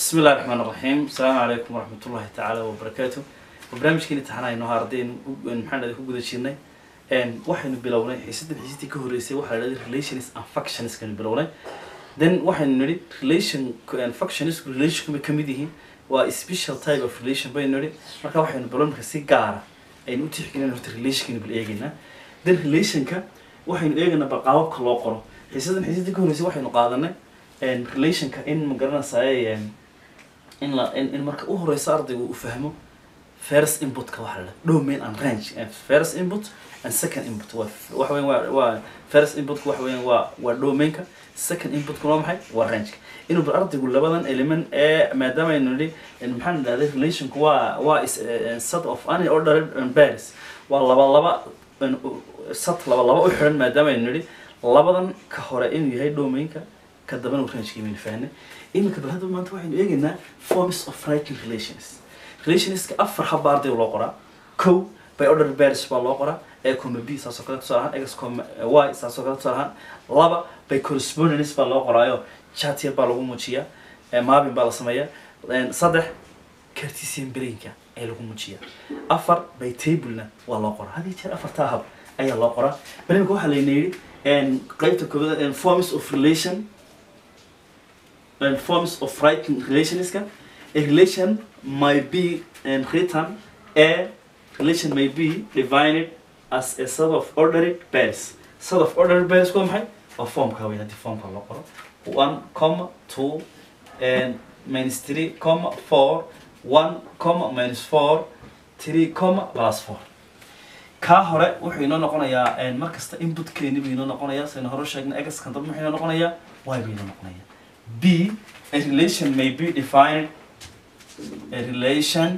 بسم الله الرحمن الرحيم السلام عليكم ورحمة الله تعالى وبركاته وبرنامجكين امتحانayno ardaynu maxaan ku guda jirnay een waxaynu bilownay xiisadda xiisadii ka horeysay waxaa la yidhahday relations and functions kanu bilownay then waxaynu nidhi relation and functions relation kuma kamid yihiin waa special type of relation baynu nidhi marka waxaynu bilownay si gaara aynu u tixgelin horta relationkaynu bil eegaynaa then relationka waxaynu eegaynaa bal qaababka loo qoro xiisaddan xiisadii ka horeysay waxaynu qaadanay een relationka in ma garanaysaay in la in, in marka u horeysa ardaygu uu fahmo first inputka waxa la dhaha domain and range and first input and second input waa waxa weyn waa waa first inputka waxa weyn waa waa domainka second inputka waa maxay waa rangeka inuu bar ardaygu labadan element ee maadaama aynu nidhi maxaan idhahday relationku waa waa is a set of any ordered pairs waa laba laba set laba laba u xiran maadaama aynu nidhi labadan ka hore inuu yahay domainka ka dambana uu rangeka imaynu fahnay iminka bal hadda maanta waxaynu eegaynaa forms of writing relations relationska afar haba ardayga loo qoraa kow by order pairs baa loo qoraa a comma b saasoo kale tusaale ahaan x comma y saasoo kale tusaale ahaan laba by correspondence baa loo qoraayo chat yar baa lagu muujiyaa maabin baa la sameeyaa saddex cartesian brainka ayaa lagu muujiyaa afar by tablena waa loo qoraa hadii jeer afartaa hab ayaa loo qoraa bal iminka waxaa layna yidhi qaybta koobaad forms of relation and forms of writing relationska a relation might be um, written a relation may be divided as a set of ordered pairs set of ordered pairs waa maxay waa formka wey haddii formka loo qoro one comma two and minus three comma four one comma minus four three comma plus four kaa hore wuxuu inoo noqonayaa mar kasta inputkeeni buu inoo noqonayaa saynu hore sheegnay egaskan dambe wuxuu inoo noqonayaa y buu inoo noqonayaa B, a relation may be defined a relation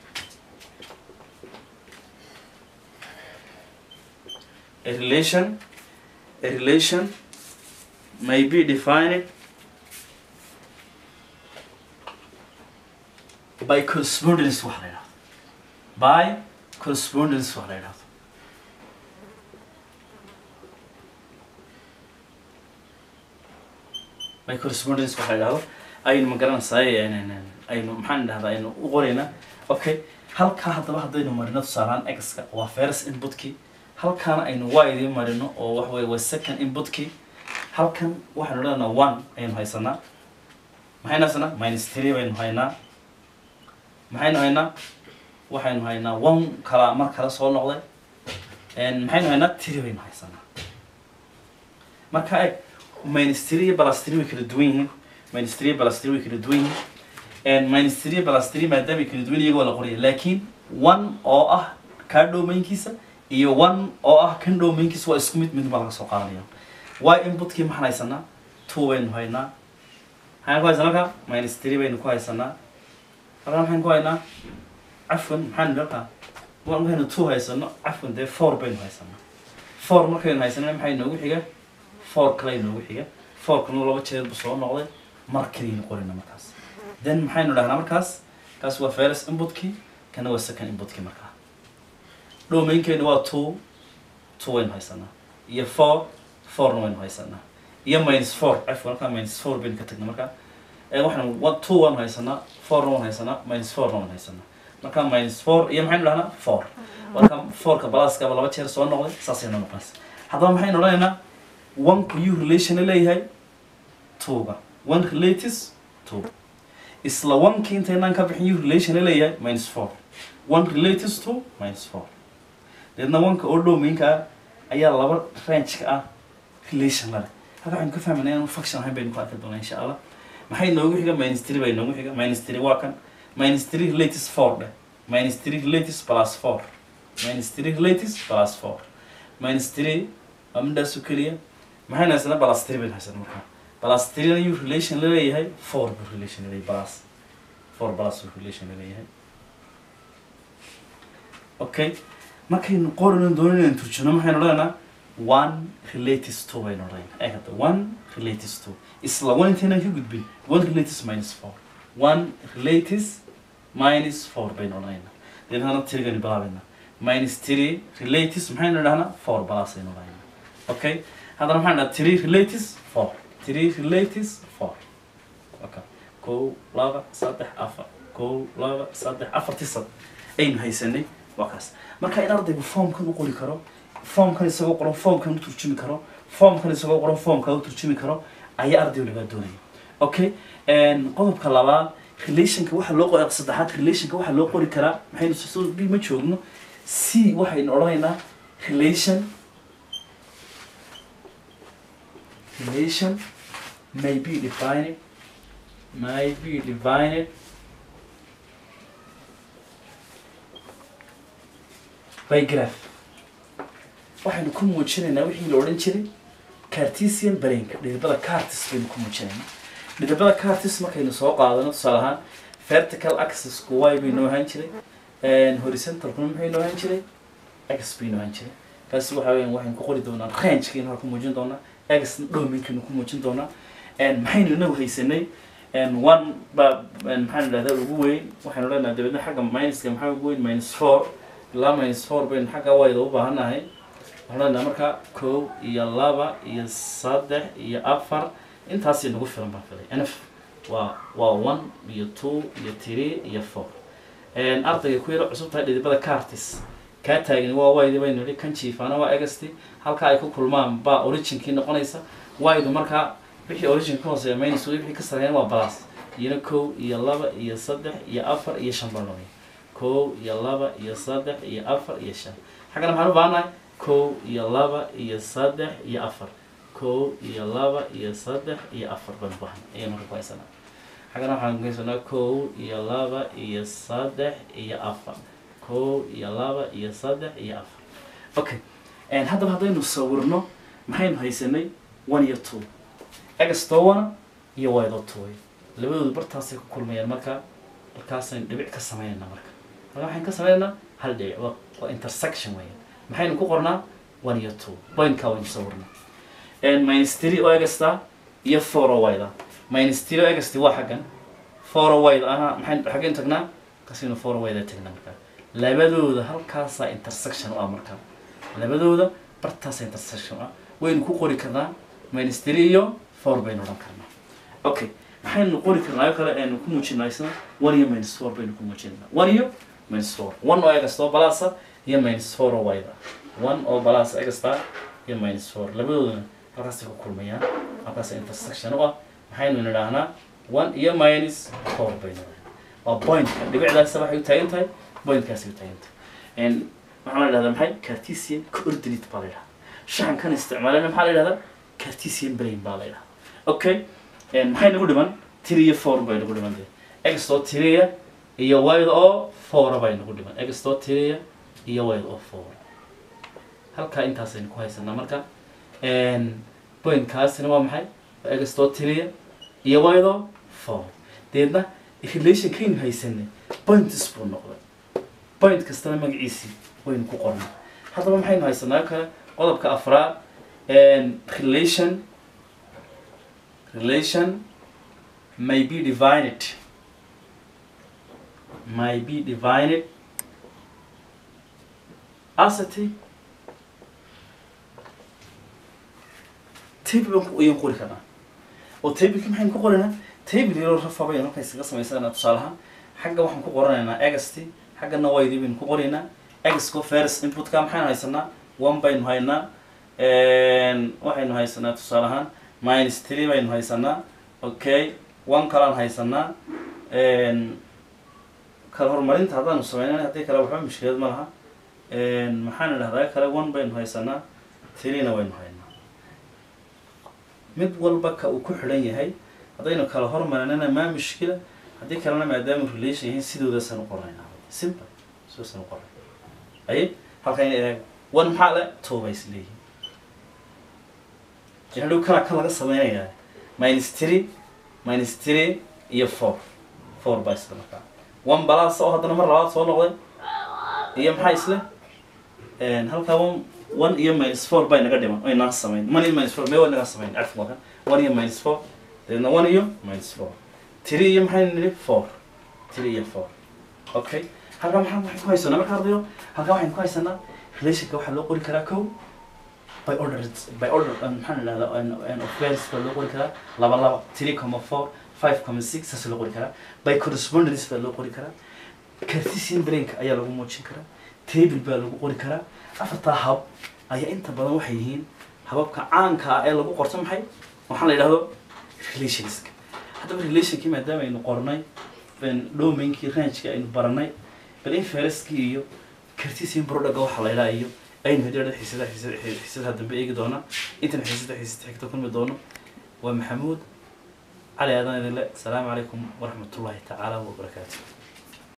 a relation a relation may be defined by correspondence wax la yidhahdo by correspondence wax la yidhahdo by correspondence waxa la yidhahdo aynu ma garanaysaay aynu maxaan idhahdaa aynu u qoraynaa okay halkaa haddaba haddaynu marino tusaalehaan x-ka waa first inputkii halkaana aynu y idiin marino oo wax weye waa second inputkii halkan waxaynu odhanaynaa one ayaynu haysanaa maxaynu haysanaa minus three baynu haynaa maxaynu haynaa waxaynu haynaa one kala mar kale soo noqday maxaynu haynaa three baynu haysanaa marka eg minus three iyo plus three way kala duwan yihiin minus three plus three way kala duwan yihiin minus three plus three maadaama ay kala duwan iyagoo la qoraya laakiin one oo ah kaa dhowmaynkiisa iyo one oo ah kan dhowmaynkiisa waa isku mid mid baa laga soo qaadanaya y inputkii maxaan haysanaa two baynu haynaa maxaan ku haysanaa halka minus three baynu ku haysanaa halkan maxaynu ku haynaa cafwan maxaan halka markaynu two haysano cafwan dee four baynu haysanaa four markaynu haysanana maxay noogu xiga four kale inoogu xiga fourkana laba jeer buu soo noqday mar kaliyaynu qorina markaas then maxaynu dhahnaa markaas kaas waa first inputkii kana waa second inputkii markaa dhowmaynkeenu waa two two waynu haysanaa iyo four fourna waynu haysanaa iyo minus four cafwan halkaa minus four baynu ka tagnay markaa waxaan two waan haysanaa fourna waan haysanaa minus fourna waan haysanaa markaa minus four iyo maxaynu dhahnaa four marka fourka balaaskaba laba jeer soo noqday saasaynu noqonaysa haddaba maxaynu odhanaynaa one-ku yuu relation leeyahay two-ga one relates two isla one-kii intaynaan ka bixin yuu relation leeyahay minus four one relates to minus four deedna one-ka oo dhowmaynka ayaa laba range-ka ah relation lale halka waxaynu ka fahmayna inaan function ahayn baynu ku arki doonaa insha allah maxay noogu xiga minus three bay noogu xiga minus three waa kan minus three relates four dheh minus three relates plus four minus three relates plus four minus three waa midhaasu keliya maxaynu haysanaa balas three baynu haysanaa markaa balas three yuu relation la leeyahay four buu relation laleeyahay balas four balas buu relation la leeyahay okay markaynu qorayno doonin inaan turjino maxaynu odhanaynaa one relates two baynu odhanaynaa ee hadda one relates two isla one intaynaan ka gudbin one relates minus four one relates minus four baynu odhanaynaa deedna tirigani bilaabaynaa minus three relates maxaynu idhahnaa four balas aynu odhanaynaa okay haddana maxaan dhaha three relates four three relates four okay kow laba saddex afar kow laba saddex afartii sad aynu haysanay waa kaas marka in ardaygu foomkan u qori karo foomkan isagoo qoran foomkan u turjumi karo foomkan isagoo qoran foomka u turjumi karo ayaa ardaygu lagaa doonaya okay qodobka labaad relationka waxaa loo qori saddexaad relationka waxaa loo qori karaa maxaynu soo b ma joogno c waxaynu odhanaynaa relation relation may be defined may be divided by graph waxaynu ku muujinaynaa wixii la odhan jiray cartesian brainka dhidibada cartis baynu ku muujinaynaa dhidibada cartis markaynu soo qaadano tusaale ahaan vertical axisku y baynoo ahaan jiray horizontalkuna maxay noo ahaan jiray x baynoo ahaan jiray kaasi waxa weyan waxaynu ku qori doonaa rangekiina waa ku muujin doonaa x dominkaynu ku muujin doonaa maxaynu inagu haysanay one ba maxaan idhahdaa ugu weyn waxaynu leenahay dabeedna xagga minuska maxaa ugu weyn minus four ilaa minus four baynu xagga wayda u baahannahay waxaan leenahay marka kow iyo laba iyo saddex iyo afar intaasay nagu filan baan filay nf waa waa one iyo two iyo three iyo four ardayga ku yaro cusub tahay dhidibada cartis kaa taagani waa waydi baynu nihi kan jiifaana waa egasti halka ay ku kulmaan baa originkii noqonaysa waydu markaa wixii origin ka hooseeya minus wixii ka sareeyana waa balas iyana kow iyo laba iyo saddex iyo afar iyo shan baa noqonaya kow iyo laba iyo saddex iyo afar iyo shan xaggana maxaan u baahannahay kow iyo laba iyo saddex iyo afar kow iyo laba iyo saddex iyo afar baan u baahan ayaan marka ku haysanaa xaggana waxaan ku haysanaa kow iyo laba iyo saddex iyo afar kow iyo laba iyo saddex iyo afar okay haddaba haddaynu sawirno maxaynu haysanay one iyo two egstowana iyo waydo toway labadoodu bartaasay ku kulmayaan marka markaasaynu dhibic ka sameynayna marka marka waxaynu ka sameynaynaa hal dhibic waa waa intersection weeyaan maxaynu ku qornaa one iyo two pointkaa waynu sawirnaa minus three oo egasta iyo four oo wayda minus three oo egasti waa xaggan four oo wayda aha maxaynu xaggeen tagnaa kasino four oo wayda tagnaa marka labadooda halkaasaa intersection u ah marka labadooda bartaasaa intersection u ah waynu ku qori karnaa minus three iyo four baynu odhan karnaa okay maxaynu qori karnaa ayo kale aynu ku muujinaa isna one iyo minus four baynu ku muujinaa one iyo minus four one oo egasta oo balasa iyo minus four oo wayda one oo balasa egasta iyo minus four labadoodana halkaasay ku kulmayaan halkaasa intersection u ah maxaynu nidhaahnaa one iyo minus four baynu nidhahnaa waa pointka dhibicdaasa waxay u taagan tahay pointkaasay u taagan tahay waxaa la dhahdaa maxay cartesian coordinate baa la yidhahdaa shaxankan isticmaalana maxaa la yidhahdaa cartesian brain baa la yidhahdaa okay maxay nagu dhiman three iyo four bay nagu dhiman x oo three iyo y oo four bay nagu dhiman x oo three iyo y oo four halkaa intaasaynu ku haysanaa marka pointkaasina waa maxay x oo three iyo y oo four deedna relationkaynu haysanay points buu noqday point kastana magaciisii waynu ku qornay haddaba maxaynu haysanaa kale qodobka afraad relation relation may be divided may be divided as a t table baan ayaan qori karnaa oo tableki maxaynu ku qoranaa table yaroo rafa baynu halka iskaga samaysanaa tusaalahaan xagga waxaan ku qoranaynaa egasti xaggana waydii baynu ku qoraynaa egsco first inputka maxaynu haysanaa one baynu haynaa waxaynu haysanaa tusaale ahaan minus three baynu haysanaa okay one kalaan haysanaa kala horumarinta haddaanu sameynana haddii kale waxba mushkilad ma laha maxaan idhahdaa kale one baynu haysanaa threena waynu haynaa mid walba ka uu ku xidhan yahay haddaynu kala hormarinana maa mushkila haddii kalena maadaamu relation yahiin sidoodaasaan u qoraynaa simple sidaasaan u qoray ay halkan eeg one maxaa le two bay is leeyihiin hadhow kana kan laga sameynayaa minus three minus three iyo four four baa isla markaa one balas oo haddana mar labaad soo noqday iyo maxaa isle halkaa one one iyo minus four bay naga dhiman ay naga sameyn one iyo minus four mee waa naga sameyn cafku waa kan one iyo minus four dabeedna one iyo minus four three iyo maxay nidhi four three iyo four okay halkaa maxaa waxaan ku haysanaa marka ardayo halkaa waxaynu ku haysanaa relationka waxaa loo qori karaa kow by order by order maxaan idhahdaa of values baa loo qori karaa laba laba three comma four five comma six saas loo qori karaa by correspondence baa loo qori karaa cartesian brainka ayaa lagu muujin karaa table baa lagu qori karaa afartaa hab ayaa inta badan waxay yihiin hababka caanka ah ee lagu qorto maxay waxaa la yidhahdo relationska haddaba relationkii maadaama aynu qornay domainkii rangeka aynu baranay bal in feriskii iyo cartesian product waxaa la yidhaha iyo aynu hedhada xiisada xiisadaha dambe eegi doona intan xiisada xiisada xigta kulmi doono waa maxamuud cali aadan idinle asalaamu calaykum waraxmatullahi tacaala wabarakaatu